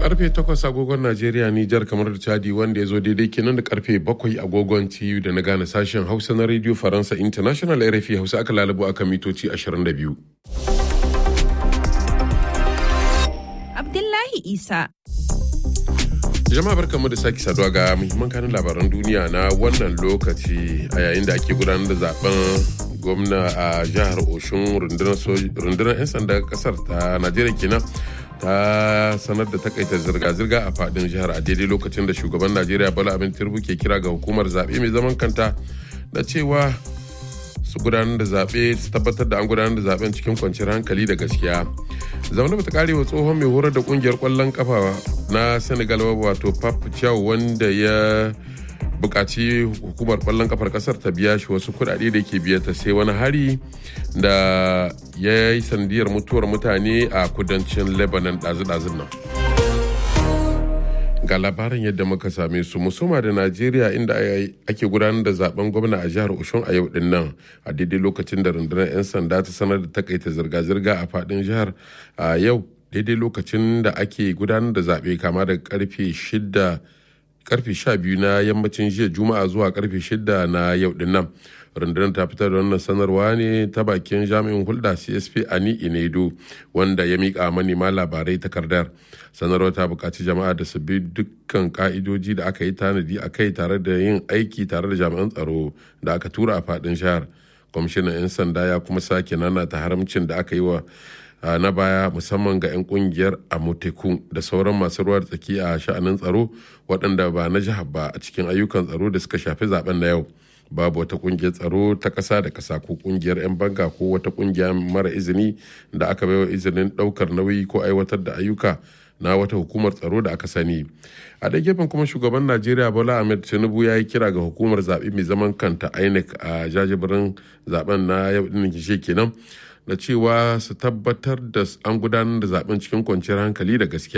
karfe 8 agogon Najeriya Nijar kamar da Chadi wanda ya zo daidai kenan da karfe 7 agogon TU da na gane sashen Hausa na Radio Faransa International RFI Hausa aka lalabo aka mitoci 22. Abdullahi Isa. Jama'a barkanmu da sake saduwa ga muhimman kanin labaran duniya na wannan lokaci a yayin da ake gudanar da zaben gwamna a jihar Oshun rundunar 'yan sanda kasar ta Najeriya kenan ta sanar da takaita zirga-zirga a fadin jihar a daidai lokacin da shugaban Najeriya Bola Abin Tinubu ke kira ga hukumar zaɓe mai zaman kanta da cewa su gudanar da zaɓe su tabbatar da an gudanar da zaɓen cikin kwanciyar hankali da gaskiya zaune bata kare wa tsohon mai horar da kungiyar kwallon kafa na senegal wato pap chow wanda ya bukaci hukumar kwallon kafar kasar ta biya shi wasu kudade da ke biya ta sai wani hari da ya yi sandiyar mutuwar mutane a kudancin lebanon ɗazu-ɗazun nan ga labarin yadda muka same su musoma da najeriya inda ake gudanar da zaben gwamna a jihar oshun a yau din nan a daidai lokacin da rundunar 'yan sanda ta sanar da takaita zirga-zirga a fadin jihar a yau daidai lokacin da ake gudanar da zaɓe kama da karfe shida karfe sha biyu na yammacin jiya juma'a zuwa karfe shida na yau din nan rundunar ta fitar da wannan sanarwa ne ta bakin jami'in hulɗa csp ani inedo wanda ya miƙa manema labarai takardar sanarwar ta buƙaci jama'a da su bi dukkan ka'idoji da aka yi tanadi a kai tare da yin aiki tare da jami'an tsaro da aka tura a faɗin jihar kwamishinan 'yan sanda ya kuma sake nana ta haramcin da aka yi wa na baya musamman ga 'yan kungiyar amoteku da sauran masu ruwa tsaki a sha'anin tsaro waɗanda ba na jihar ba a cikin ayyukan tsaro da suka shafi zaben na yau babu wata kungiyar tsaro ta ƙasa da ƙasa ko kungiyar 'yan banga ko wata kungiya mara izini da aka baiwa izinin ɗaukar nauyi ko aiwatar da ayyuka na wata hukumar tsaro da aka sani a ɗaya gefen kuma shugaban najeriya bola ahmed tinubu ya yi kira ga hukumar zaɓe mai zaman kanta inec a jajibirin zaben na yau ɗin kishe kenan da cewa su tabbatar da an gudanar da zaben cikin kwanciyar hankali da gaskiya